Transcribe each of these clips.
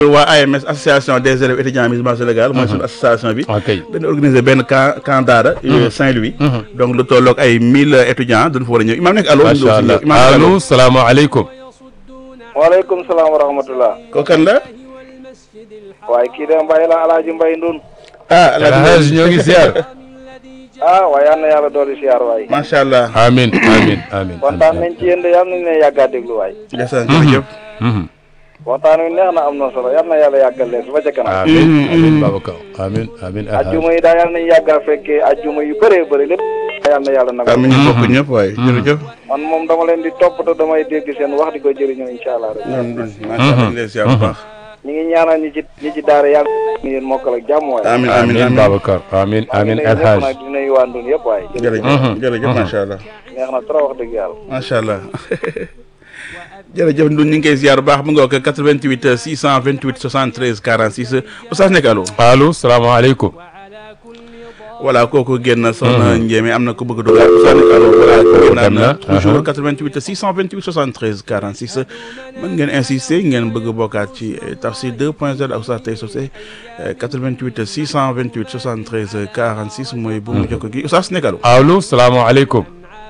waa AMS association des élèves étudiants musulmans Sénégal mooy suñu association bi ok dañu organiser benn camp camp daara Saint-Louis donc lu tolloog ay mille étudiants dañu fa war a ñëw imaam nekk allo macha allah allo salaamaaleykum. waaleykum salaam wa rahmatullah ko kan la waaye kii de Mbaye la Alaaji Mbaye Ndun ah El Hadj ñoo ngi ziar. ah waaye yal na yàlla dooli siyaar waay macha allah amiin amiin amiin. kontaan nañ ci yéen de yal nañ leen yàggaa déglu waay ndeysaan jërëjëf waxtaan wi neex na am na solo yal na yàlla yàggal leen su ba ca kanam amiin amiin Babacar amiin amiin El Hadj. ajjuma yi daal yal nañ yàggaa fekkee ajjuma yu bëree bëri lépp yal na yàlla nag amiin ñu bokk ñëpp waaye jërëjëf man moom dama leen di topp te damay dégg seen wax di ko jëriñoo incha allah rek noonu noonu macha allah ñu lay ziar bu baax ñi ngi ñaanal ñi ci ñi ci daara yàlla ngi leen mokkal ak jàmm waay amiin amiin amiin amiin Babacar amiin amiin El ñëpp Hadj. nag di nuyu waa Ndun yëpp waay jërëjëf jërëjëf macha allah neex na trop wax dëgg yàlla macha allah jërëjëf Ndour ñu ngi koy ziar bu baax mu nga ko 88 628 73 46 Oustaz nekk allo allo salaamaaleykum. voilà kooku génn soxna Ndiémé am na ko bëgg a dugal Oustaz nekk allo voilà génnaat dem na na, toujours 88 628 73 46 mën ngeen insister ngeen bëgg a bokkaat ci eh, Tafsir 2.0 ak Oustaz Tay Socé eh, 88 628 73 46 mooy bu mu jokko gi Oustaz nekk allo allo salaamaaleykum.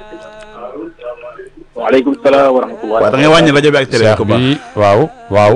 waaleykum salaam wa rahmatullah waaw da ngay wàññi rajo bi ak télé Cheikh ko baax bi waaw waaw.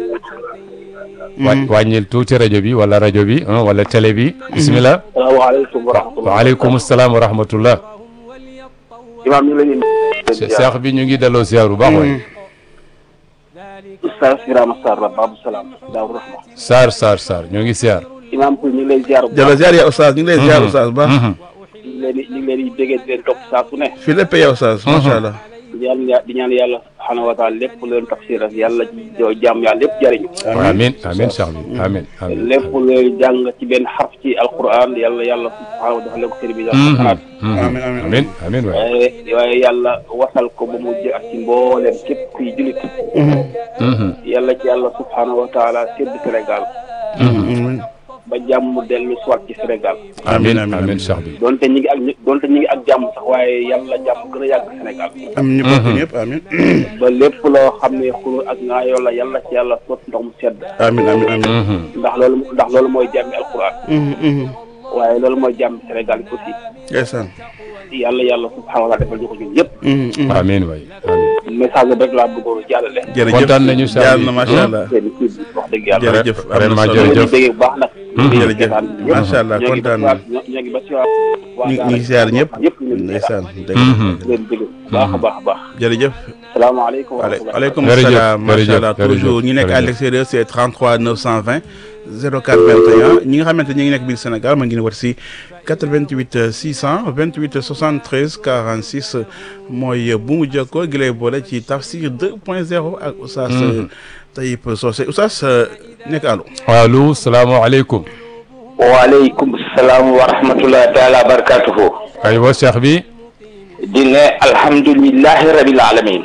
wa wàññil tuuti rajo bi wala rajo bi ah, wala télé bi. bisimilah. salaamaaleykum wa rahmatullah waaleykum salaam wa rahmatullah. imaam ñu ngi leen di Cheikh bi ñu ngi delloo ziar bu baax waay. Oustaz Birama Sarr la Babou Salaam Daaru Rahma Saar Saar Saar ñoo ngi ziar. imaam pour ñu ngi lay ziar bu jërëjëf baax ziar ya Oustaz ñu ngi lay ziar Oustaz bu baax ñu ngi leen di ñu ngi leen di déggee di leen topp saa su ne fii lépp yow Oustaz macha allah di ñaan ya- di ñaan yàlla subhaanahu wa taala lépp lu leen tafsir ak yàlla joo jàmm yàlla lépp jëriñu amiin amiin Cheikh bi amiin amiin. lépp lu leen jàng ci benn xarf ci alquran yàlla yàlla subhaanahu wa taala ko sëriñ bi yàlla xanaat amiin amiin amiin amiin waay. waaye waaye yàlla wasal ko ba mu jë ak ci mbooleem képp kuy julit yàlla ci yàlla subhaanahu wa taala sédd Sénégal ba jàmm dellu soit ci Sénégal amiin amiin, amiin Cheikh bi. donte ñi ngi ak donte ñi ngi ak jàmm sax waaye yàlla jàmm gën a yàgg Sénégal am ñu bokk ñëpp amiin ba lépp loo xam ne xulu ak ngaayoo la yàlla ci yàlla sot ndox mu sedd amiin amiin amiin ndax loolu ndax loolu mooy jàmmi alquran waaye loolu mooy jàmmi Sénégal bi aussi ndeysaan yàlla yàlla subhanahu wa taala defal ñu ko ñun ñëpp amiin waay amiin. message bi rek laa bëggoon jàllale jërëjëf kontaan nañu Cheikh jaar bi. na macha allah seen kii bi wax dëgg yàlla jërëjëf am na vraiment solo. ñu jërëjëf. ngi déggee bu baax nag jërëjëf macha allah kontaan na ñoo ngi ba si waa ñu ñu ngi ziar ñëpp ñëpp ñu ngi ndeysaan dëgg leen dégg baax a baax a baax jërëjëf salaamaaleykum wa rahmatulah aleykum Jërëjëf, salaam macha jërëjëf, allah jërëjëf, toujours ñi nekk à jërëjëf. l'extérieur c'est 33 920 04 21 ñi nga xamante ñi ngi nekk biir Sénégal ma ngi ne wat si 88 628 73 46 mooy bu mu jokkoo gi lay boole ci Tafsir 2.0 ak Oustaz Taïb Socé Oustaz nekk allo allo salaamaaleykum. waaleykum salaam wa rahmatullahi taala wa barakatuhu aywa Cheikh bi. di ne alhamdulillahi rabil alamin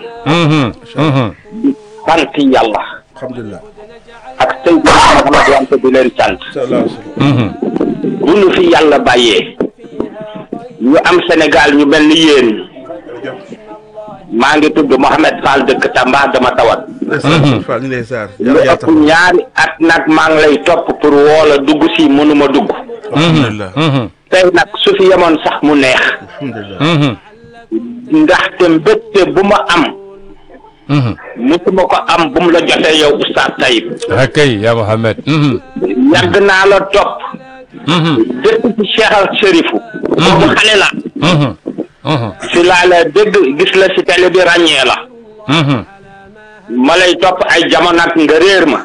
sant yàlla alhamdulilah ak Seydina Muhammad wante di leen sant sallallahu alayhi wa sallam bu nu fi yàlla bàyyee ñu am Sénégal ñu mel ni yéen maa ngi tudd Mohamed Fall dëkk Tamba dama tawat ndeysaan Fall ñu lay ziar lu yàlla yàlla ëpp taxaw ñaari at nag maa ngi lay topp pour woola dugg si mënuma dugg alhamdulilah tey nag su fi yemoon sax mu neex alhamdulilah ndaxte mbégte bu ma am musuma ko am bu mu la jotee yow Oustaz Taïb akay yaa Mohamed. yàgg naa la topp depuis ci Cheikh al Chérifou boobu xale la si laa la dégg gis la si télé bi ràññee la ma lay topp ay jamono ak nga réer ma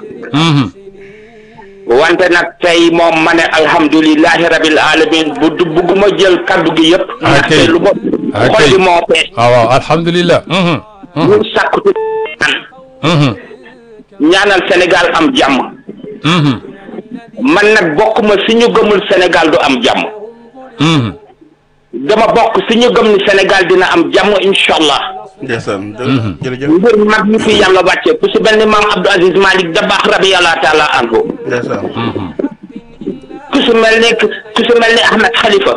wante nag tey moom ma ne alhamdulilahi rabil alamin bu du bugguma jël kaddu gi yëpp ndaxte lu ma xol bi moo fees ah waaw alhamdulilah. ñu sàkku ci ñaanal Sénégal am jàmm man nag bokkuma si ñu gëmul Sénégal du am jàmm dama bokk si ñu gëm ni Sénégal dina am jàmm incha allah ndeysaan jërëjëf mbir mag ñu fi yàlla wàcce ku si mel ni maam Abdou Aziz Malick Dabakh radiyallahu taala anhu ndeysaan ku si mel ni ku si mel ni Ahmed Khalifa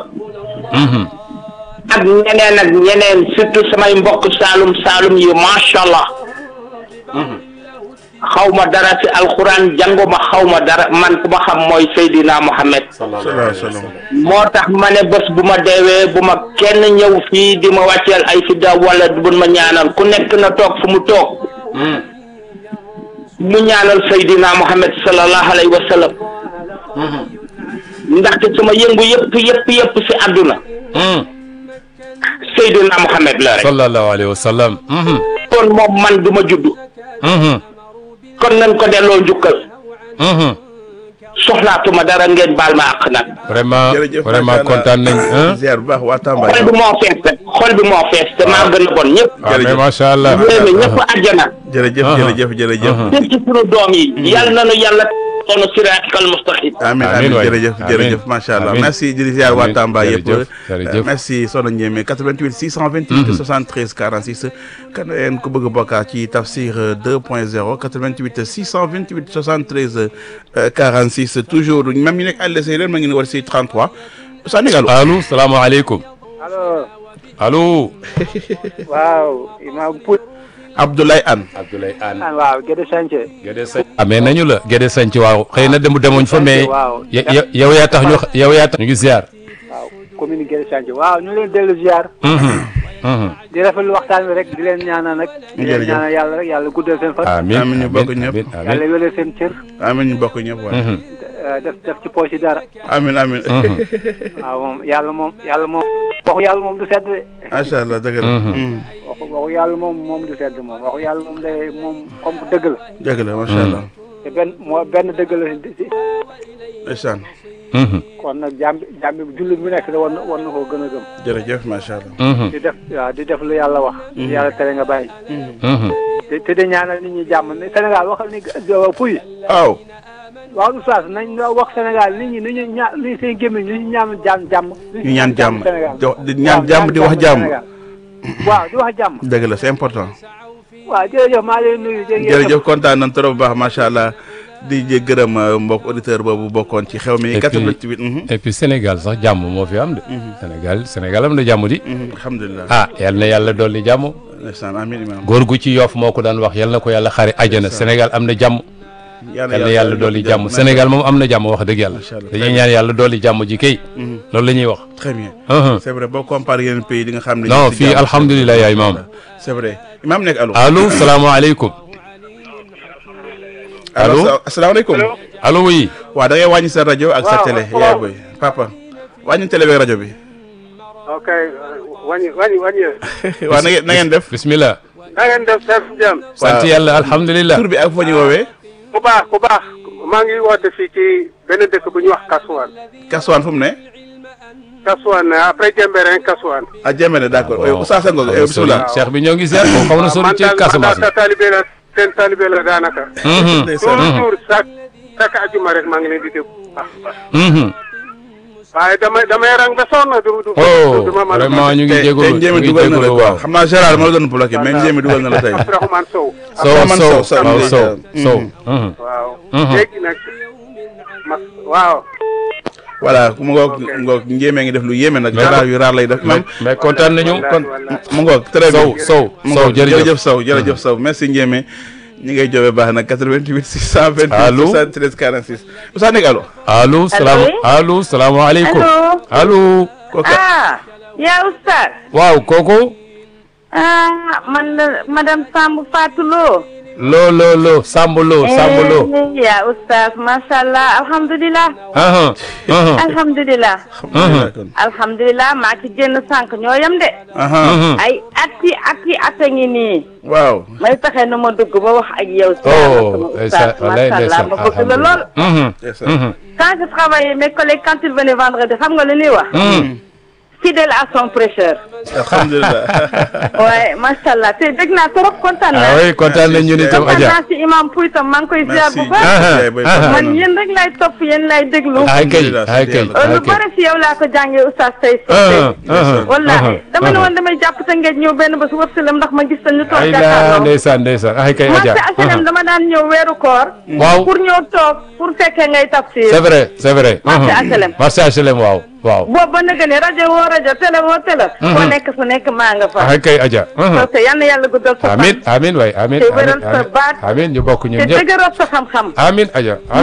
ak ñeneen ak ñeneen surtout samay mbokk Saalum Saalum yi macha allah xaw ma dara ci alxuraan jànguma xaw ma dara man ku ma xam mooy Seydina Mohamed sallallahu alayhi wa sallam moo tax ma ne bés bu ma deewee bu ma kenn ñëw fii di ma wàcceel ay fidda wala bu ma ñaanal ku nekk na toog fu mu toog mu ñaanal Seydina Mohamed sallallahu alayhi wa sallam ndaxte sama yëngu yëpp yëpp yëpp ci àdduna Seydina Mohamed la rek sallallahu alayhi wa sallam mhm kon moom man du ma judd mhm kon nañ ko delloo njukkal mhm soxlaatuma dara ngeen baal ma àq nag vraiment jërëjëf vraiment macha Allah. kontaan nañ hein ziar bu baax waa Tamba xol bi moo fees rek xol bi moo fees te maa gën a bon ñëpp waaw mais macha allah yéeme ñëpp àjjana jërëjëf Ah. jërëjëf jërëjëf te ci sunu doom yi yàlla na nu yàlla toonu siraatal mustaqim amin Amin amin waay. jërëjëf Amin. jërëjëf macha allah Amin. merci di ziar waa Amin. Tamba yëpp Jërëjëf, jërëjëf. Euh, merci Soxna Ndiémé 88 628 73 46 kan yéen ku bëgg a bokkaat ci Tafsir euh, 2.0 88 628 73 euh, 46 toujours même ñu nekk àll séeréer ma ngi ne war si 33 Sani Gallo allo salaamaaleykum allo allo waaw imam Pout Abdoulaye Anne Abdoulaye Anne an waaw Guédé Sanché Gédé Sañ amee nañu la Gédé Sañ ci waaw xëy na dem demuñ fa mais waaw ya- ya- yow yaa tax ñu yow yaa tax ñu ngi ziar waaw commune Guédé Sanché waaw ñu leen dellu ziar Mhm, mhm. di rafetlu waxtaan bi rek di leen ñaanal nag di leen Jërëjëf. ñaanal yàlla rek yàlla guddal seen fan amiin Amiin ñu bokk ñëpp. amiin yàlla amiin wéle seen cër amin ñu bokk ñëpp waay Mhm, eh, def def ci poche yi dara amin amin mhm. waaw moom yàlla moom yàlla moom waxu yàlla moom du sedd de macha allah dëgg la Mhm. Mm. waxu waxu yàlla moom moom du sedd moom waxu yàlla moom day moom comme que dëgg la dëgg la macha allah te benn moo benn dëgg la si si ndeysaan Mhm, kon nag jàmm jàmm bi jullit bu nekk da war na war na koo gën a gëm jërëjëf macha allah mhm, di def waaw di def lu yàlla wax di yàlla tere nga bàyyi mhm. te te di ñaanal nit ñi jàmm ne Sénégal waxal ni puy waaw waaw oustaz nañ la wax Sénégal nit ñi ni ñu ña li seen gémmiñ li ñu ñaan jàmm jàmm ñu ñaan jàmm Sénégal di wax- di ñaan jàmm di wax jàmm Sénégal. waaw di wax jàmm dëgg la c'est important waaw jërëjëf maa leen nuyu jërëjëf kontaan nañ trop bu baax macha allah di jë gërëm euh, mbokk auditeur boobu bokkoon ci xew mi Et puis- 88 mhm, et puis Sénégal sax jàmm moo fi am de Sénégal Sénégal am na jàmm di mhm, alhamdulilah ah yal na yàlla dolli jàmm ndeysaan amin imam góor gu ci yoof moo ko daan wax yal na ko yàlla xare àjjana Sénégal am na jàmm yal yal na yàlla dolli jàmm Sénégal moom am na jàmm wax dëgg yàlla Macha Allah. dañuy ñaan yàlla dolli jàmm ji kay loolu la ñuy wax très bien Mhm. c'est vrai boo comparé yeneen pays di nga xam ne non ñu ngi ci fii jàmm. alhamdulilah yaay maam c'est vrai imam nekk allo allo salaamaaleykum allo allo asalaamaaleykum allo oui waaw da ngay wàññi sa rajo ak sa Waaw, télé waaw. yaay boy papa wàññi télé beeg rajo bi ok wàññi wàññi wàññi waaw na ngeen na ngeen def bismillah na ngeen def def jàmm sant Waaw. yàlla alhamdulilah tur bi ak foo ñu woowee ku baax ku baax maa ngi woote fii ci benn dëkk bu ñuy wax Kasuwaan Kaswaan fu mu ne Kasuwaan après Jemberin Kasuwaan ah Jemene d'accord Bon. Oustaz Senghor Xaw na bismillah sori. Cheikh bi ñoo ngi ziar moom xaw na sori ci Casamance sa talibé la seen talibé la daanaka Mhm, ndeysaan toujours chaque chaque ajuma rek maa ngi leen di déglu mhm. waaye damay damay rang ba sonn du du oh du ma mën a vraiment ñu ngi tey jégalu tey ñu Njéeme ngi dugal na la jégalu quoi waaw xam naa Gérard ma la doon bloqué mais Njéeme dugal na la tey Abdourahmane Sow Sow Abdourahmane Sow Sow, waaw Sow, Sow mhm. Sow mhm. waaw Mhm. léegi nag ma waaw voilà mu ngoog mu ngoog Njéeme ngi def lu yéeme nag Gérard yu raar lay def mais imam mais kontaan nañu wallahi, kon wallahi. mu ngoog très bien Sow Sow mu Sow ngoog jërëjëf jërëjëf Sow jërëjëf Sow merci Njéeme ñi ngay joobee baax na 88 628 Allô 73 46 Oustaz nekk allo allo salaam allo salaamaaleykum Allo. allo kooku ah yaa oustaz waaw kooku ah man la madame Samb Fatou Lo loo loo loo Samb loo Samb loo Eh, yaa oustaz macha allah alhamdulilah aha aha alhamdulilah alhamdulilah kon alhamdulilah maa ci génn sànq ñoo yem de aha mhm. ay ati ati at a ngi nii waaw may fexe nu ma dugg ba wax ak yow si oh sama ndeysaan oustaz wallaay macha allah ndeysaan ma bëgg la lool Mhm, ndeysaan. mhm, quand je travaillais mes collègues quand ils venaient vendredi xam nga lu ñuy wax mhm. fidèle à son prêcheur alhamdulilah waaye macha allah te dégg naa trop kontaan ah naa oui kontaan nañ ñu ni tam kontaan Adja naa si imam Pouy tam maa ngi koy ziar bu merci baax Ah, Yaay boy, ah, kontaan man nañu. yéen rek lay topp yéen lay déglu ay kay Alhamdulilah, ay kay sant lu ay kay bari si yow laa ko jàngee oustaz tey ah sote ah wallahi ah, dama ne ah. woon damay jàpp te ngeen ñëw benn bés wër silem ndax ma gis ta ñu toog ay la jàkkaarloo ndeysaan ndeysaan ay kay Adja marché HLM dama daan ñëw weeru koor waaw pour ñëw toog pour fekkee ngay tafsir c'est vrai c'est vrai Marché mhm. HLM. marché HLM waaw waaw boobu ba nag ne rajo woo rajo télé woo télé. foo nekk fu nekk maa nga fa. ah kay Adja. parce que yal na yàlla guddal sa fan. amiin amiin waay amiin te amiin wéral sa baat. amiin ñu bokk ñun te ñëpp dëgëral sa xam-xam. amiin Adja